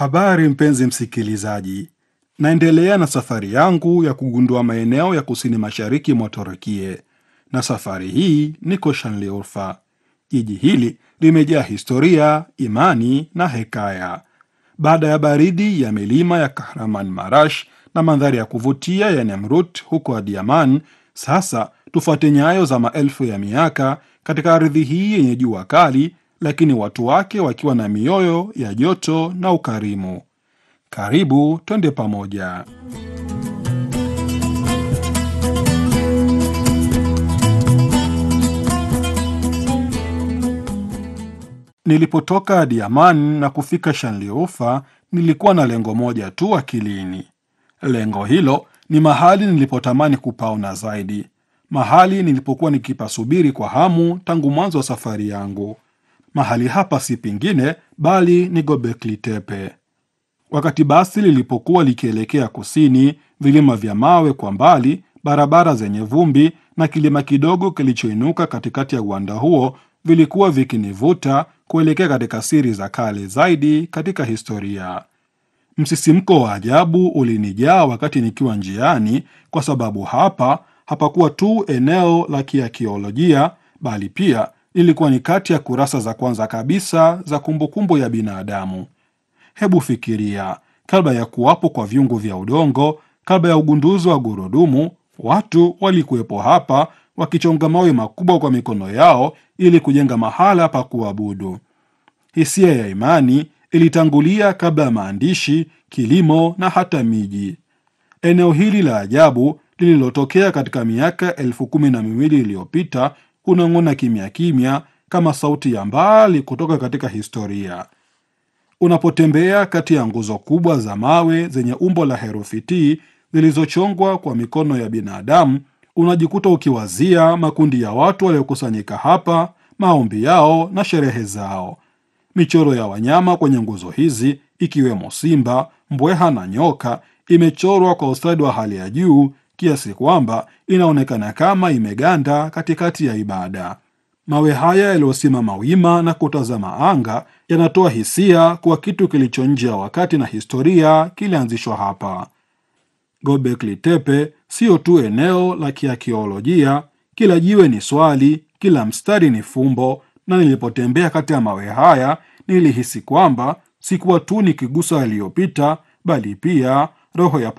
Habari mpenzi msikilizaji, naendelea na safari yangu ya kugundua maeneo ya kusini mashariki mwa Turukie, na safari hii niko Şanlıurfa. Jiji hili limejaa historia, imani na hekaya. Baada ya baridi ya milima ya Kahramanmaraş na mandhari ya kuvutia ya Nemrut huko Adiaman, sasa tufuate nyayo za maelfu ya miaka katika ardhi hii yenye jua kali, lakini watu wake wakiwa na mioyo ya joto na ukarimu. Karibu twende pamoja. Nilipotoka Adiaman na kufika Şanlıurfa, nilikuwa na lengo moja tu akilini. Lengo hilo ni mahali nilipotamani kupaona zaidi, mahali nilipokuwa nikipasubiri kwa hamu tangu mwanzo wa safari yangu. Mahali hapa si pengine bali ni Göbekli Tepe. Wakati basi lilipokuwa likielekea kusini, vilima vya mawe kwa mbali, barabara zenye vumbi na kilima kidogo kilichoinuka katikati ya uwanda huo vilikuwa vikinivuta kuelekea katika siri za kale zaidi katika historia. Msisimko wa ajabu ulinijaa wakati nikiwa njiani, kwa sababu hapa hapakuwa tu eneo la kiakiolojia, bali pia ilikuwa ni kati ya kurasa za kwanza kabisa za kumbukumbu ya binadamu. Hebu fikiria, kabla ya kuwapo kwa vyungu vya udongo, kabla ya ugunduzi wa gurudumu, watu walikuwepo hapa wakichonga mawe makubwa kwa mikono yao ili kujenga mahala pa kuabudu. Hisia ya imani ilitangulia kabla ya maandishi, kilimo na hata miji. Eneo hili la ajabu lililotokea katika miaka elfu kumi na miwili iliyopita hunong'ona kimya kimya kama sauti ya mbali kutoka katika historia. Unapotembea kati ya nguzo kubwa za mawe zenye umbo la herufi T zilizochongwa kwa mikono ya binadamu, unajikuta ukiwazia makundi ya watu waliokusanyika hapa, maombi yao na sherehe zao. Michoro ya wanyama kwenye nguzo hizi ikiwemo simba, mbweha na nyoka imechorwa kwa ustadi wa hali ya juu kiasi kwamba inaonekana kama imeganda katikati ya ibada. Mawe haya yaliyosimama wima na kutazama anga yanatoa hisia kuwa kitu kilicho nje ya wakati na historia kilianzishwa hapa. Göbekli Tepe siyo tu eneo la kiakiolojia. Kila jiwe ni swali, kila mstari ni fumbo, na nilipotembea kati ya mawe haya nilihisi kwamba sikuwa tu nikigusa yaliyopita, bali pia roho ya